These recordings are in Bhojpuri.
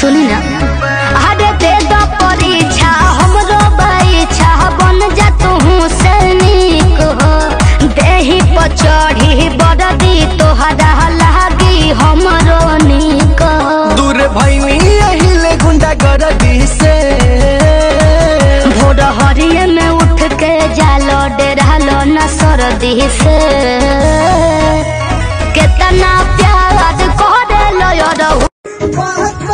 सुनी ना अरे दे दो परीक्षा हमरो बाइछा बन जा तू सैनिक हो देही पर चढ़ी बरदी तोहरा लागी हमरो निक हो दूर भैनी अहिले गुंडा गर्दी से भोर हरिये में उठ के जालो डेरालो न सरदी से केतना प्यार करे लो रहू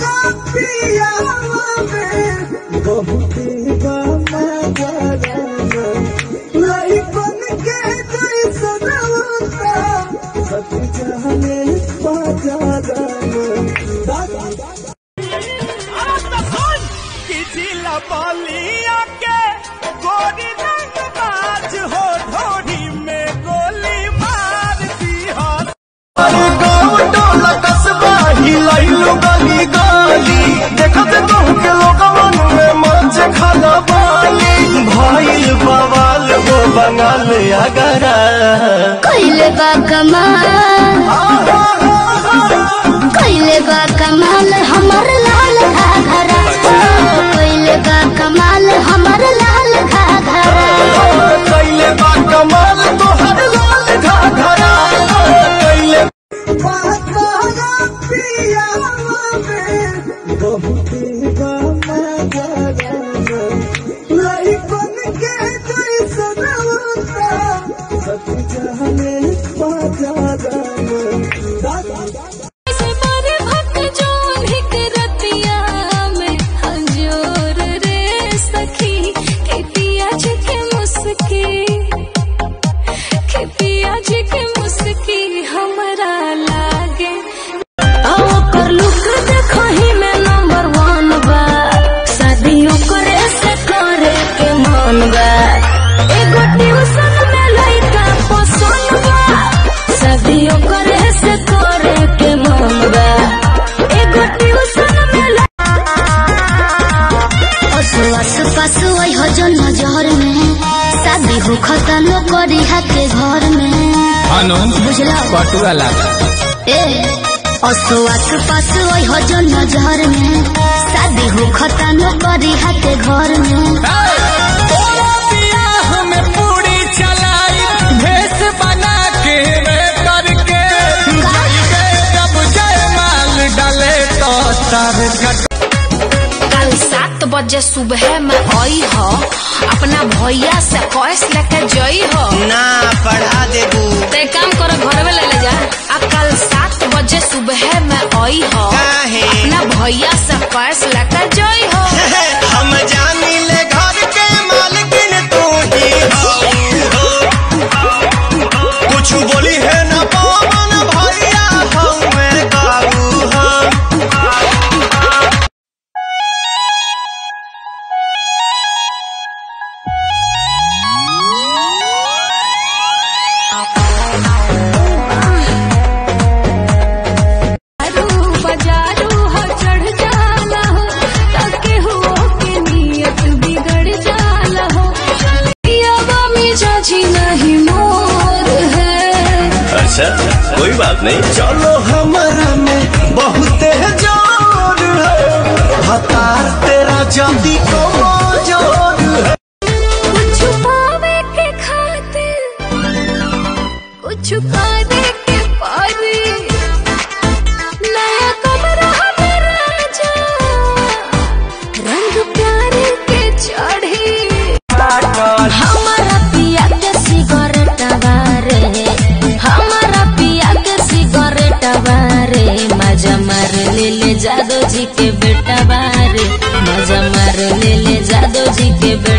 जिला बलिया के गोरी रंग बाज हो ढोरी में गोली मार दी हो अरे गाँव टोला कस्बा हिलैलु गली गली देखत कहू के लोगवन में मच खाना बाली भइल बवाल हो बंगाल अगरा कैले बा कमाल कैले बा कमाल हमर लाल घाघरा कैले बा कमाल हमर लाल घाघरा कैले बा कमाल तोहर लाल घाघरा कैले हमरा लागे ओकर लुक देखही में नंबर वन बा शादियों करे से करे के मन बा एगो ट्यूशन में लइका पसंद बा शादियों करे से करे के मन बा एगो ट्यूशन में आस पास वही हो जो नजर में शादी हो खतनो करी के घर में बुझला पटुआ लागा ए असो आस पास वही हो जो नजर में शादी हो खतनो करी के घर में तोरा बियाह में पूरी चलाई भेष बना के रे करके के जब जयमाल डाले तो तार कट कल सात बजे सुबह में आई हो अपना भैया से कैश लेके जई हो ना पढ़ा देबू ते काम करो घर में ले ले जा आ कल सात बजे सुबह में आई हो काहे? अपना भैया से कैश लेके जई हो हम जानी ले घर के मालकिन तू ही हो कुछ बोली है ना पवन भैया हमें काबू हम बाजारू हो चढ़ जाला हो ताके हो के नियत बिगड़ जाला हो पियावा मिजाजी नहीं मोर है अच्छा कोई बात नहीं चलो हमारा में बहुत जोर है हतार तेरा जल्दी को जोर है कुछ पावे के खातिर कुछ करे के पारी नया कमरा हमारा राजा रंग प्यारे के चढ़ी हमारा पिया के सिगरेट बारे हमारा पिया के सिगरेट बारे मजा मार ले ले जादो जी के बेटा बारे मजा मार ले ले जादो जी के बेटा